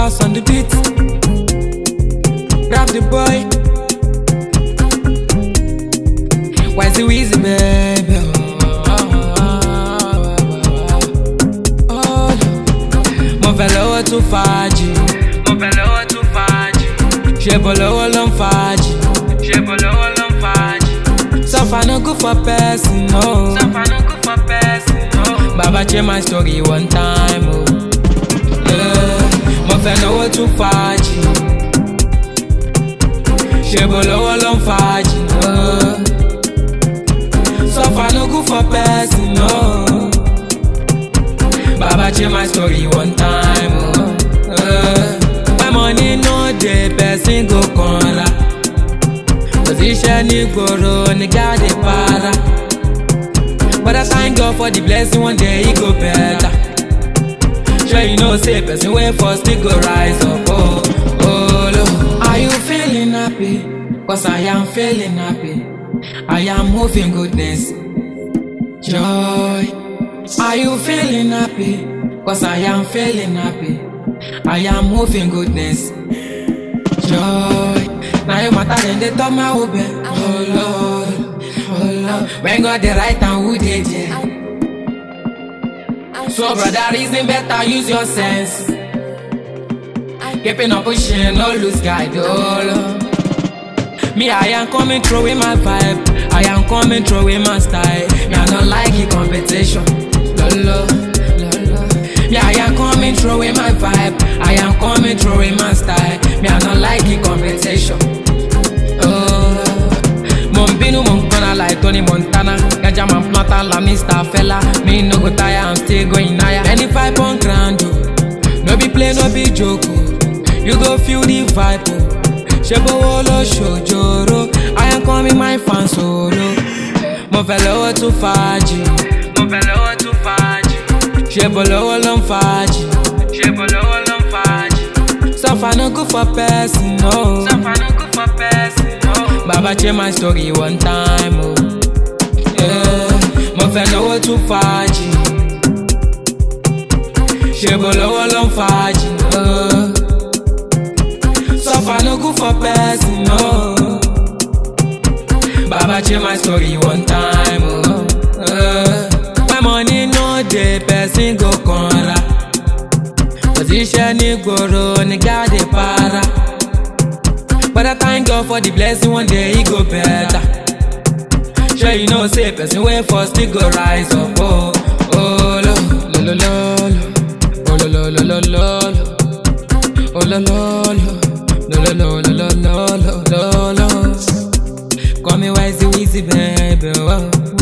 boss on the beat. Grab the boy. Why's the wheezy, baby? Oh, mo fẹ́ lọ́wọ́ tún fàájì. mo fẹ́ lọ́wọ́ tún fàájì. ṣé bọ̀ lọ́wọ́ ló ń fàájì. ṣé bọ̀ lọ́wọ́ ló ń fàájì. suffer no good for person no. suffer no good for person no. baba change my story one time o. Oh. Yeah. mo fẹ́ lọ́wọ́ tún fàájì. ṣé bọ̀ lọ́wọ́ ló ń fàájì. Oh. Suffer no good for person, no. Baba change my story one time, oh. Uh, my money no dey, person go conra. Position ní gbòòrò, nìga dey para. But I thank God for the blessing, one day e go better. Sure you know say person wey first still go rise up, oh, oh, Lord. Are you feeling happy? Cause I am feeling happy. I am moving goodness, joy. Are you feeling happy? Cause I am feeling happy. I am moving goodness, joy. Now you matter than they talk my obe. Oh Lord, oh Lord. When God the right and who did yeah. So brother, reason better use your sense. Keeping up pushing, no lose guide, oh Lord. Me, I am coming through with my vibe. I am coming through with my style. Me, I don't like the competition. Lolo, lolo. Yeah, I am coming through with my vibe. I am coming through with my style. Me, I don't like the competition. Oh, Mombinu, Montana, like Tony Montana. Gaja man plata, la Mr. Fella. Me no go tire, I'm still going higher. Any five on grand, oh. no be play, no be joke. oh. You go feel the vibe. Oh. ṣebówó ló ṣòjòrò I am coming my fan solo. mo fẹ́ lọ́wọ́ tún fàájì. mo fẹ́ lọ́wọ́ tún fàájì. ṣebò lọ́wọ́ ló ń fàájì. ṣebò lọ́wọ́ ló ń fàájì. suffer no good for person no. suffer no good for person no. baba change my story one time o. Oh. Yeah. mo fẹ́ lọ́wọ́ tún fàájì. ṣebò lọ́wọ́ ló ń fàájì. Oh. Suffer no good for person, no. Baba change my story one time, oh. Uh, my money no dey, person go conra. Position ní gbòòrò, nìga dey para. But I thank God for the blessing, one day e go better. Sure you know say person wey first still go rise up, oh. Oh, lo, lo, lo, lo, lo. Oh, lo, lo, lo, lo, lo, lo. Oh, lo, lo, lo. No, no, no, no, no, no, no, no, no. Call me wise, easy, baby. Oh,